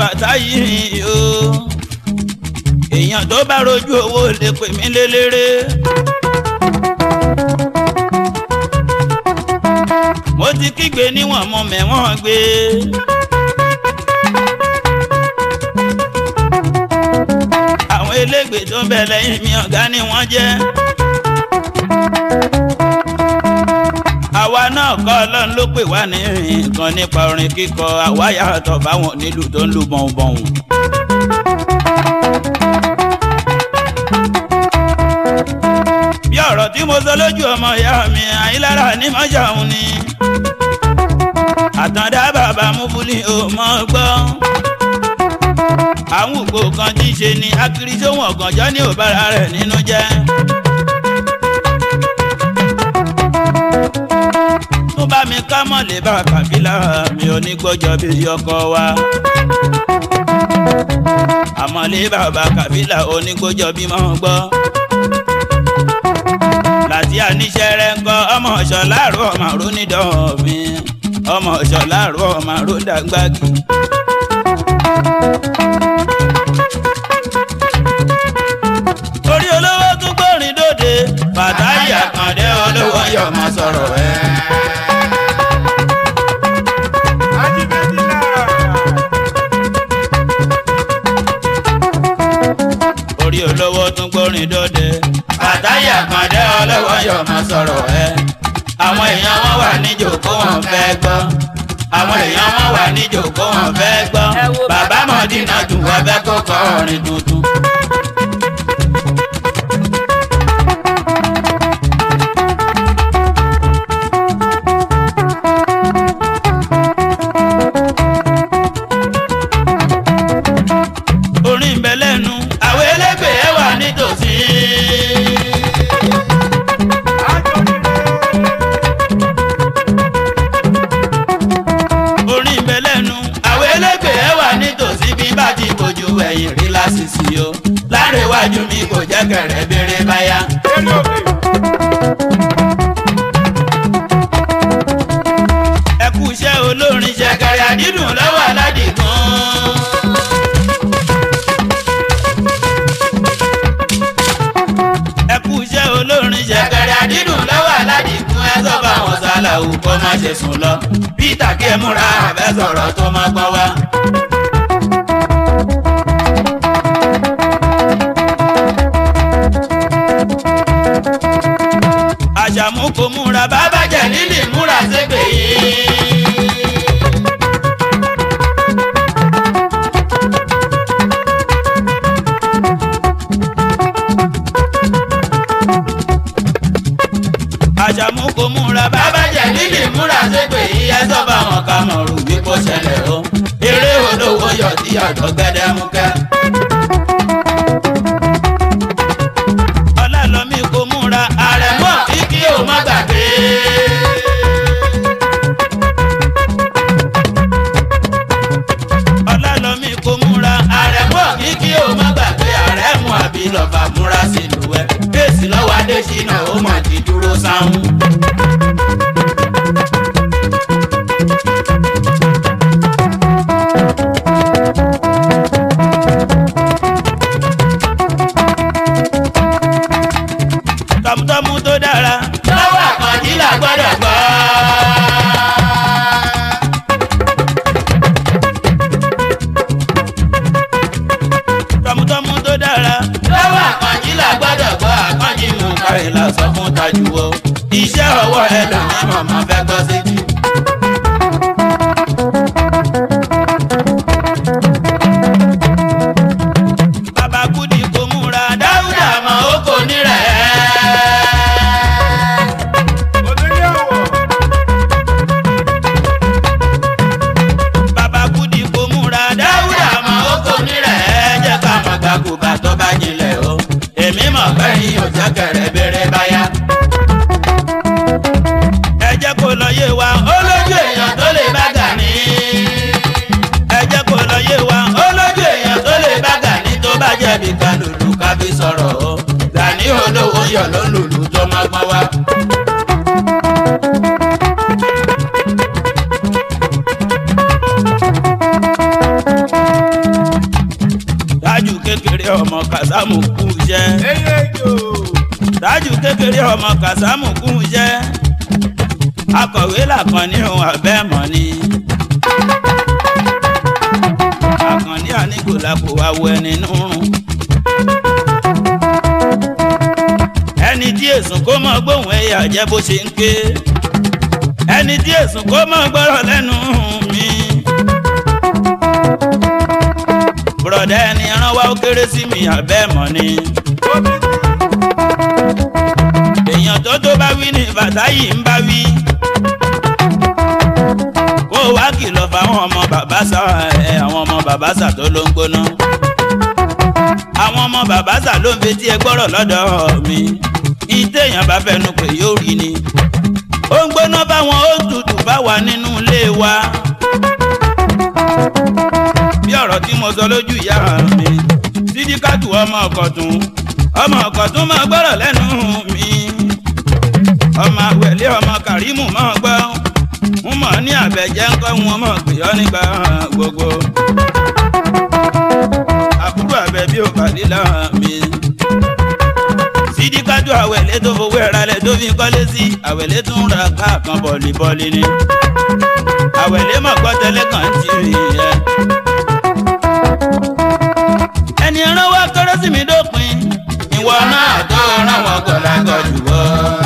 bàtà yìí o èèyàn tó bá rojú owó lè pè mí lélẹ́rẹ́. mo ti kígbe níwọ̀n mo mẹ́wọ̀n gbé. àwọn elégbè tó ń bẹ lẹ́yìn mi ọ̀gá ni wọ́n jẹ́. àwa náà kọ́ ọlọ́run ló pè wá ní nǹkan nípa orin kíkọ àwa yàtọ̀ báwọn nílùú tó ń lu bọ̀hùnbọ̀hùn. bí ọ̀rọ̀ tí mo sọ lójú ọmọ ìyá mi àyílára ní mọ́ṣáhùn ni. àtàndá bàbá múfúlì ò mọ́ gbọ́. àwọn ògbó kan tí ń ṣe ni akiri sóhun ọ̀gànjọ́ ní òbára rẹ̀ nínú jẹ́. tó bá mi ká mọ̀ lè bá kàbílà mi ò ní gbọ́jọ́ bí ọkọ wa. àmọ́ lè bàbá kàbílà onígbójọ́ bí mọ́ gbọ́ láti àníṣe rẹ ń kọ ọmọ ọ̀ṣọ́ láàrú ọmọ àrò nídọ̀ mi ọmọ ọ̀ṣọ́ láàrú ọmọ àrò dàgbàgì. orí olówó tún gbórin dòde bàtà ìyàkàndé olówó yọ̀ máa sọ̀rọ̀ ẹ̀. orí olówó tún gbórin dòde àtàyà kan dé ọlọ́wọ́ yọ̀ mọ́ sọ̀rọ̀ ẹ. àwọn èèyàn wọn wà níjòkó wọn fẹ́ gbọ́. àwọn èèyàn wọn wà níjòkó wọn fẹ́ gbọ́. bàbá mọ̀dínà dùn wọ́n fẹ́ kókó orin tuntun. orin ń bẹ lẹ́nu àwọn elégbèé wà nítòsí. orin ń bẹ lẹ́nu àwọn elégbèé wà nítòsí bí bá ti bójú ẹ̀yìn rí lásìsì o lárẹ̀wájú mi kò jẹ́ kẹ̀rẹ́ béèrè báyà. ẹ kú iṣẹ́ olórin ṣẹ̀kẹ̀rẹ̀ àdídùn lọ́wọ́ aládìgún. ẹ kú iṣẹ́ olórin ṣẹ̀kẹ̀rẹ̀ àdídùn lọ́wọ́ aládìgún ẹ sọ bá wọn sálàwù kó má ṣe sùn lọ peter kí ẹ múra àbẹ sọ̀rọ̀ tó má gbọ́ wá. àṣàmú kò múra bàbá jẹ lílì múra ṣépè yìí. àṣàmú kò múra bàbá jẹ lílì múra ṣépè yìí ẹ sọ bá wọn ká mọ̀ rú bí kò ṣẹlẹ̀ o eré olówó yọ tí ọ̀dọ́ gẹ́dẹ́múkẹ́. ọlọ́lọ́mí kò múra àrẹ̀mọ́ kíkí ò má gbàgbé. ọlọ́lọ́mí kò múra àrẹ̀mọ́ kíkí ò má gbàgbé àrẹ̀mú àbí lọ́ba múra sílùú ẹ̀ bẹ́ẹ̀sì lọ́wọ́ adésínà ó mà ti dúró sáwọn. tọmutọmu tó dára. lọ́wọ́ àkànjí là gbọ́dọ̀ gbọ́. tọmutọmu tó dára. lọ́wọ́ àkànjí là gbọ́dọ̀ gbọ́. àkànjí mú kárí la sọ fún tajú o. iṣẹ́ ọwọ́ ẹ lò ní mọ̀mọ́ fẹ́ gbọ́ sí jù. bàbá kúdì kò múra dáúdà mọ́ ó kò ní rẹ̀. bàbá kúdì kò múra dáúdà mọ́ ó kò ní rẹ̀. jẹ́ ká mọ̀ gbàgùbà tó bá jinlẹ̀ o. èmi mọ̀ bẹ́yìn ò jẹ́ kẹrẹ bẹ̀rẹ̀ báyà. ẹ jẹ́ kó lọ yé wa ó lójú èèyàn tó lè bá gà ní. ẹ jẹ́ kó lọ yé wa ó lójú èèyàn tó lè bá gà ní tó bá jẹ̀bi ká lùlù ká fi sọ̀rọ̀ o. Gani olówó yọ̀ ló lùlù tó máa gbọ́n wá. tájù kékeré ọmọ kàsámù kú iṣẹ́ tájù kékeré ọmọ kàsámù kú iṣẹ́ akọ̀wé làkànní ohun abẹ́mọ̀ ni àkànní àníkòlákò awọ ẹni nùrùn. ẹni tí èsùn kó mọ gbóhùn ẹyà jẹ́ bó ṣe ń ké ẹni tí èsùn kó mọ gbọ́rọ̀ lẹ́nu mi. bùrọ̀dá ẹni rán wá ó kéré sí mi abẹ́mọ̀ ni. èèyàn tó tó bá wí ní bàtà yìí ń bá wí kó wá kìlọ̀ fáwọn ọmọ bàbá sà ẹ àwọn ọmọ bàbá sà tó ló ń gbóná. àwọn ọmọ bàbá sà ló ń fetí ẹ gbọ́rọ̀ lọ́dọ̀ mi. ìtẹ̀yàn bá fẹnu pé yóò rí ni. ó ń gbóná báwọn ó tutù bá wà nínú ilé wa. bí ọ̀rọ̀ tí mo sọ lójú ìyá mi sídíkàtù ọmọ ọ̀kọ̀tún ọmọ ọ̀kọ̀tún máa gbọ́rọ̀ lẹ́nu mi. ọmọ àwẹ̀lé ọmọ kàrímù máa gbọ́ mo mọ̀ ní àbẹ̀jẹ́ ńkọ́ wọn mọ̀ pé ọ́ nígbà gbogbo. àbúrò àbẹ̀ bí òkàlí làwọn mi. sídìkájú àwẹ̀lé tó fowó ẹ̀rálẹ̀ tó fi kọ́lé sí àwẹ̀lé tó ń ra káàkan bọ̀lìbọ̀lì ni. àwẹ̀lé mọ̀ gbọ́ tẹ́lẹ̀ kan ti rí ẹ. ẹni ẹran wá kérésìmí dópin ìwọ náà tó ràn wọ́n gọ̀lágọ̀ jù wọ́.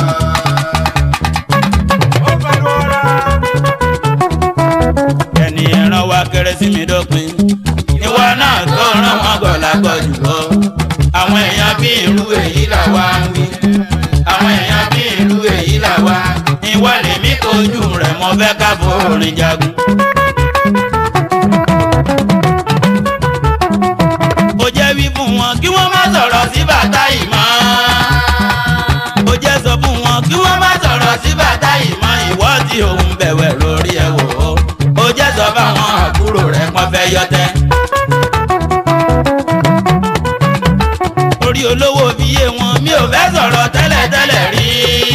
ẹni ẹran wa kérésìmí dópin ìwọ náà tó ràn wọn gọlágọ jùlọ àwọn èèyàn bí irú èyí là wá ń wí àwọn èèyàn bí irú èyí là wá ìwọ lèmi kojú rẹ mo fẹ́ ká forin jagun. ó jẹ́ wí fún wọn kí wọ́n má sọ̀rọ̀ sí bàtà yìí mọ́ ó jẹ́ sọ fún wọn kí wọ́n má sọ̀rọ̀ sí bàtà yìí mọ́ ìwọ tí òun bẹ̀wẹ̀ lórí ẹ̀ wò ó ó jẹ́ sọ fáwọn àbúrò rẹ̀ pọ́n fẹ́ yọtẹ́. orí olówó fi yé wọn mi ò fẹ́ sọ̀rọ̀ tẹ́lẹ̀tẹ́lẹ̀ rí.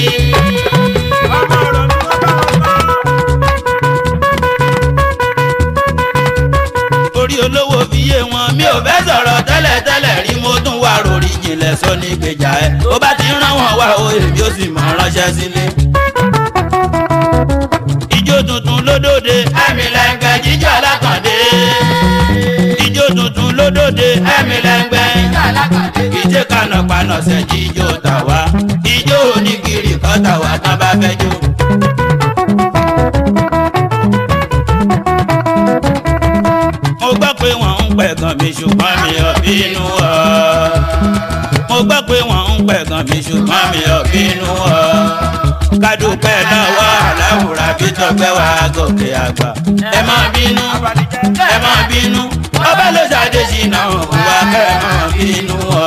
orí olówó fi yé wọn mi ò fẹ́ sọ̀rọ̀ tẹ́lẹ̀tẹ́lẹ̀ rí mo tún wá rori jìnlẹ̀ sọ ní gbèjà ẹ̀ tó bá ti rán wọn wá o èmi ó sì mọ̀ ránṣẹ́ sílé ijó tuntun lódòde ẹ̀mí lẹ́ngbẹ́ jíjọ́ alákàndé. ijó tuntun lódòde ẹ̀mí lẹ́ngbẹ́ ìjẹ́ kànápaná ṣe jíjó tàwa ijó oníkiri kọ́ tàwa tán bá fẹ́ jó. mo gbọ́ pé wọ́n ń pẹ̀gàn mi ṣùgbọ́n mi ò bínú ọ́. mo gbọ́ pé wọ́n ń pẹ̀gàn mi ṣùgbọ́n mi ò bínú ọ́ kádùpẹ́ lọ́wọ́ aláwùrà bí tọpẹ́ wá gòkè àgbà. ẹ má bínú ẹ má bínú ọba ló ṣàdé ṣìnà òwúwa kẹ́ ẹ má bínú ọ.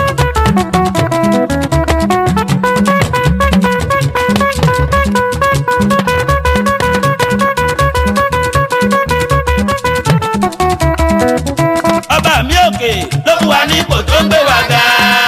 ọba mi òkè ló fún wa ní ipò tó ń gbé wa ga.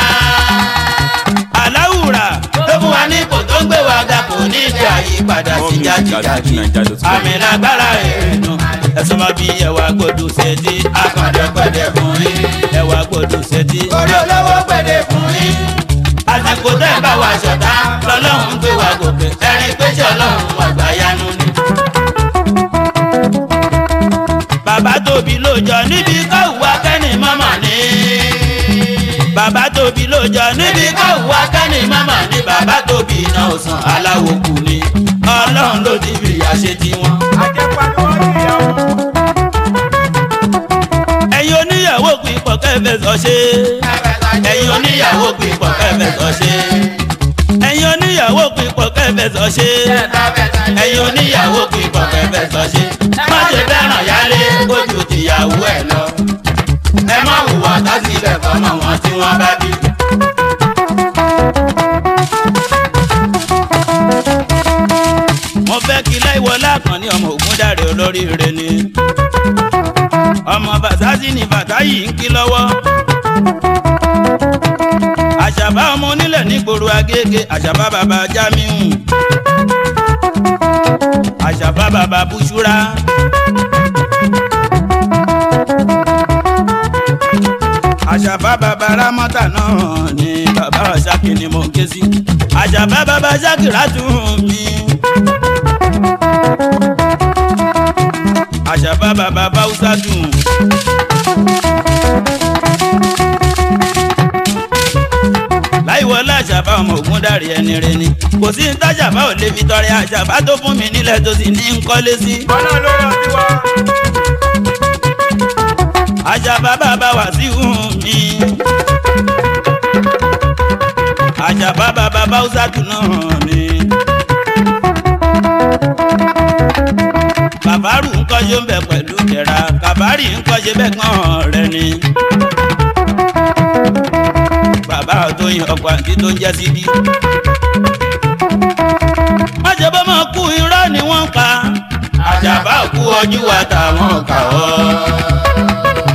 aláwùrà ló fún wa ní ipò tó ń gbé wa ga kò ní ìdí àyípadà sí jáde-jáde àmì lágbára èrènù ẹ̀sùn máa bí ẹ̀wà gbòdù ṣètì akàndé pẹ̀lẹ́ fún yín ẹ̀wà gbòdù ṣètì orí olówó pẹ̀lẹ́ fún yín. àsìkò tẹ́ ẹ bá wa ṣọ̀tá lọ́lọ́run gbé wa gòkè ẹ̀rín pé ṣe ọlọ́run àgbà yanu ni. bàbá tóbi ló jọ níbi káwùwá kẹ́ni mọ́mọ́ ni. bàbá tóbi ló jọ níbi káwùwá kẹ́ni mọ́mọ́ ni. bàbá tóbi náà ò sàn aláwo kù ni. ọlọ́run ló ti fi ìyá ṣe tiwọn. ẹ̀yin oníyàwó pin pọ̀ kẹfẹ́ sọ ṣe. ẹ̀yin oníyàwó pin pọ̀ kẹfẹ́ sọ ṣe. ẹ̀yin oníyàwó pin pọ̀ kẹfẹ́ sọ ṣe. ẹ̀yin oníyàwó pin pọ̀ kẹfẹ́ sọ ṣe. má ṣe fẹ́ràn yálé kójú tìyàwó ẹ̀ lọ. ẹ má hùwà tásílẹ̀ fọmọ wọn tí wọ́n bá bí. mo fẹ́ kí láìwọlá kan ní ọmọ ògùn dáre olóríire ni. ọmọ bàtàsí ni bàtà yìí ń kí lọ́wọ́. àṣàbá ọmọ onílẹ̀ nígboro agége àṣàbá bàbá jamiu. àṣàbá bàbá búṣúra. àṣàbá bàbá rámọ́tà náà ni bàbá ọ̀ṣákì ni mo ké sí àṣàbá bàbá ṣákì rátùn mi. àṣàbá bàbá báwùsà dùn. láìwọlé àṣàbá ọmọ ògùn dàrí ẹni rẹ ni kò sí ní táṣàbá ò lè fi tọrẹ àṣàbá tó fún mi nílẹ̀ tó sì ní ń kọ́lé sí. ọlọ́run ló rọ sí wa. àṣàbá bàbá wà sí hùn mi. àṣàbá bàbá báwùsà dùn náà ni. kàbárù ńkọ́ ṣe ń bẹ̀ pẹ̀lú ìdẹ̀ra kàbárì ńkọ́ ṣe bẹ̀ kàn rẹ̀ ni. bàbá tó yin ọkọ̀ àti tó ń jẹ́ síbí. májèbó máa kú irọ́ ni wọ́n ń pa. àjàbá kú ojú wa táwọn kà ọ́.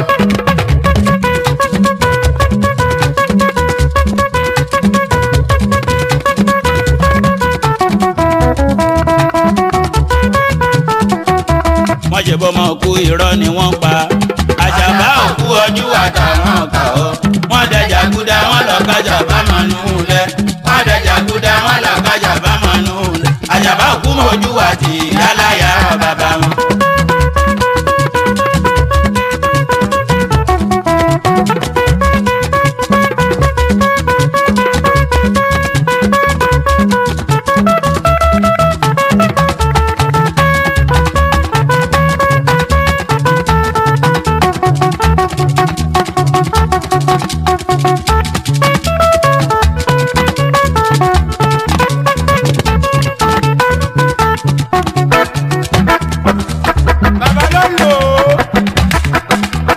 májèbó máa kú irọ́ ni wọ́n ń pa. àjàbá kú ojú wa táwọn kà ọ́. wọ́n dẹjà gúdá wọ́n lọ kájà bá máa nù ú lẹ̀. wọ́n dẹjà gúdá wọ́n lọ kájà bá máa nù ú lẹ̀. àjàbá kú mọ́ ojú wa tì yálàyà bàbá wọn. bàbá ló ń lò ó.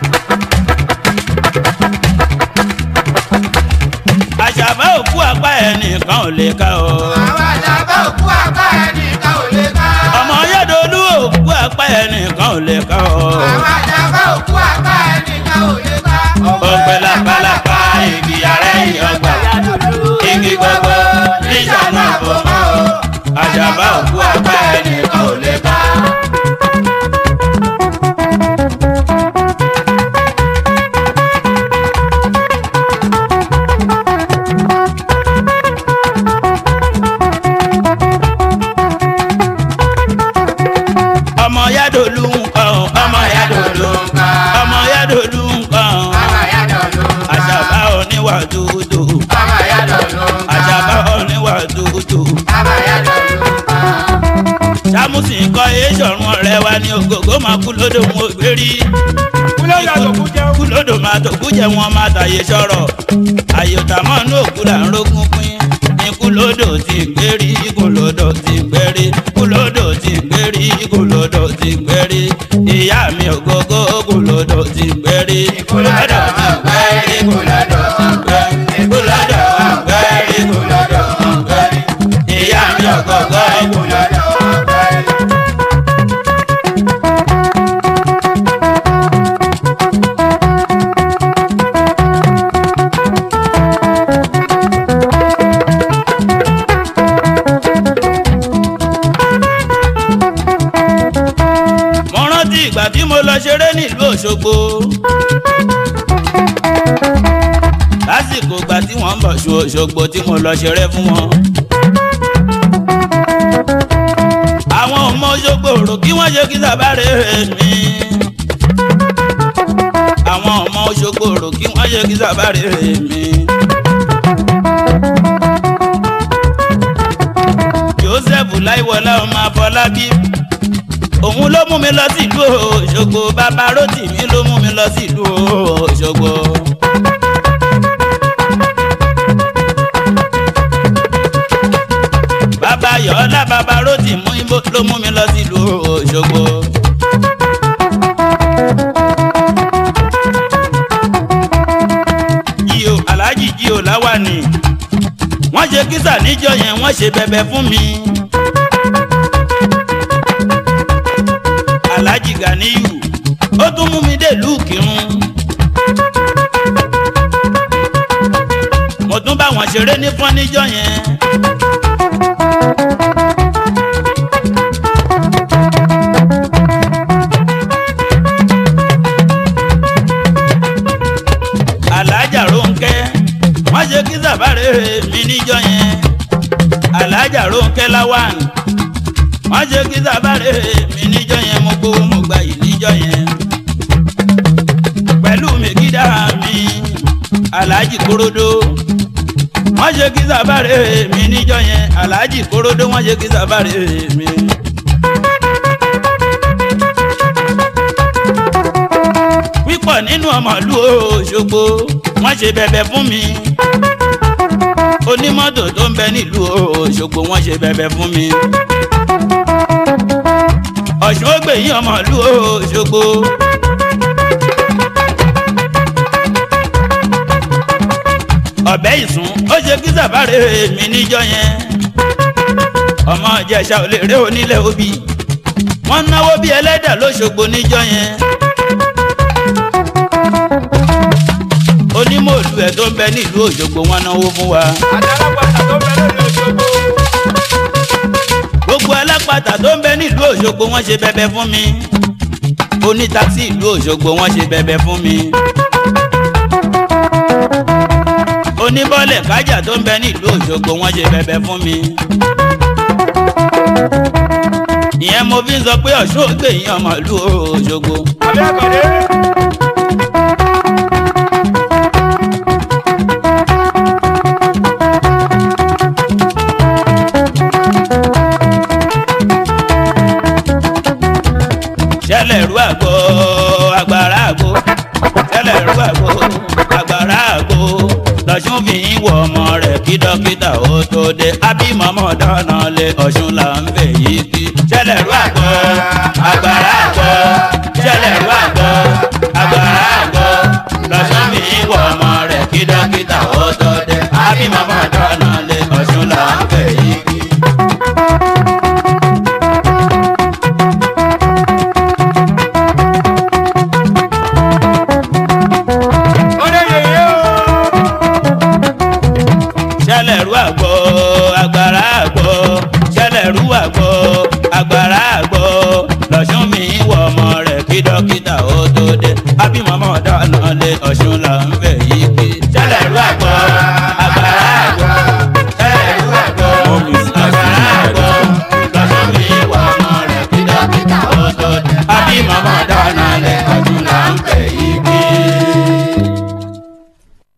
àṣàbá òkú apá ẹnìkan ò lè ká o. àwọn àjàgbá òkú apá ẹnìkan ò lè ká. ọmọ yẹ́dọ̀lú òkú apá ẹnìkan ò lè ká o. àwọn àjàgbá òkú apá ẹnìkan ò lè ká. ọgbẹ́ lápálápá igi ààrẹ ìyọgbà igi gbogbo níjànà àbọ̀mọ́ o. àṣàbá òkú apá ẹnìkan ò lè ká. ọmọ yẹ́dọ̀lú nǹkan ọmọ yẹ́dọ̀lú nǹkan ọmọ yẹ́dọ̀lú nǹkan àṣàbá oníwà dúdú àṣàbá oníwà dúdú. sámúsì kọ́ èésọ̀rùn ọ̀rẹ́ wa ní ògògó máa kú lódò wọn ò gbé rí. kúlẹ̀ àtòkù jẹun. kú lódò máa tó kú jẹ wọn máa tàyè sọ̀rọ̀. àyòtà mọ́ inú òkú là ń rógún pín. ikú lódò ti ń gbérí ikú lódò ti ń gbérí ikú lódò ti ń gbérí ikú lódò ti ń gbérí. ìyá mi ògógó ikú lódò ti ń gbérí ikú lódò ti ń gbérí ikú lódò ti ń gbérí ikú lódò ti ń gbérí ikú lódò ti ń gbérí. ìyá mi ògógó ikú lódò. mo rántí ìgbà tí mo lọ ṣeré nílùú Òṣogbo lásìkò ìgbà tí wọ́n ń bọ̀ ṣu Òṣogbo tí mo lọ ṣeré fún wọn. àwọn ọmọ Òṣogbo rò kí wọ́n ṣe kí sábàárẹ̀ mi. àwọn ọmọ Òṣogbo rò kí wọ́n ṣe kí sábàárẹ̀ mi. Joseph láìwọlá ọmọ Afọlábí òun ló mú mi lọ sílùú Òṣogbo bàbá Rótìmí ló mú mi lọ sílùú Òṣogbo. bàbá Yọ̀ọ́lá bàbá Rótìmí ló mú mi lọ sílùú Òṣogbo. jíò aláàjì jíò láwàní wọ́n ṣe kísà níjọ́ yẹn wọ́n ṣe bẹ̀bẹ̀ fún mi. alhaji ganiyu ó tún mú mi dèlú kírun. mo tún bá wọn ṣeré ní fọ́níjọ́ yẹn. mi níjọ́ yẹn alájà Rónkẹ́ Lawan wọ́n ṣe kí sábàrè mi níjọ́ yẹn mo gbowó mo gbà yìí níjọ́ yẹn pẹ̀lú mi kídà mi aláàjì korodo wọ́n ṣe kí sábàrè mi níjọ́ yẹn aláàjì korodo wọ́n ṣe kí sábàrè mi. pípọ̀ nínú ọmọlú Òṣogbo wọ́n ṣe bẹ̀bẹ̀ fún mi onímọ́tò tó ń bẹ nílùú Òṣogbo wọ́n ṣe bẹ̀bẹ̀ fún mi Ọ̀ṣun ó gbè yín ọmọlú Òṣogbo. ọ̀bẹ ìsún ó ṣe kí sàbárè mi níjọ́ yẹn ọmọ ìjẹ̀ṣà ò lè ré onílẹ̀ òbí wọ́n náwó bí ẹlẹ́dà lóṣogbo níjọ́ yẹn onímọ̀ọ́lù ẹ̀ tó ń bẹ nílùú Òṣogbo wọ́n náwó fún wa àtàlápàtà tó bẹ lórí Òṣogbo. gbogbo alápàtà tó ń bẹ nílùú Òṣogbo wọ́n ṣe bẹ̀bẹ̀ fún mi onítakisí ìlú Òṣogbo wọ́n ṣe bẹ̀bẹ̀ fún mi oníbọ̀lẹ̀ kájà tó ń bẹ nílùú Òṣogbo wọ́n ṣe bẹ̀bẹ̀ fún mi. ìyẹn mo fi ń sọ pé Ọ̀ṣun ògbè yín ọmọ ìlú Òṣogbo. àbí àkàndé. ṣẹlẹ̀ rú àgbo agbára àgbo ṣẹlẹ̀ rú àgbo agbára àgbo lọ́sùn fi ń wọ ọmọ rẹ̀ kí dókítà ó tó dé ábímọ́mọ́ dáná lé Ọ̀ṣun là ń fẹ̀ yìí kí. ṣẹlẹ̀ rú àgbo agbára àgbo ṣẹlẹ̀ rú àgbo agbára àgbo lọ́sùn fi ń wọ ọmọ rẹ̀ kí dókítà ó tó dé ábímọ́mọ́ dáná lé Ọ̀ṣun là ń fẹ̀ yìí kí. ó lè yèyé o. ṣẹlẹ̀rú àgbọ̀ agbára àgbọ̀ ṣẹlẹ̀rú àgbọ̀ agbára àgbọ̀ lọ́sùn mi wọ ọmọ rẹ̀ kí dókítà ó tó dé ábímọ́mọ́ dáná lé Ọ̀ṣun là ń fẹ́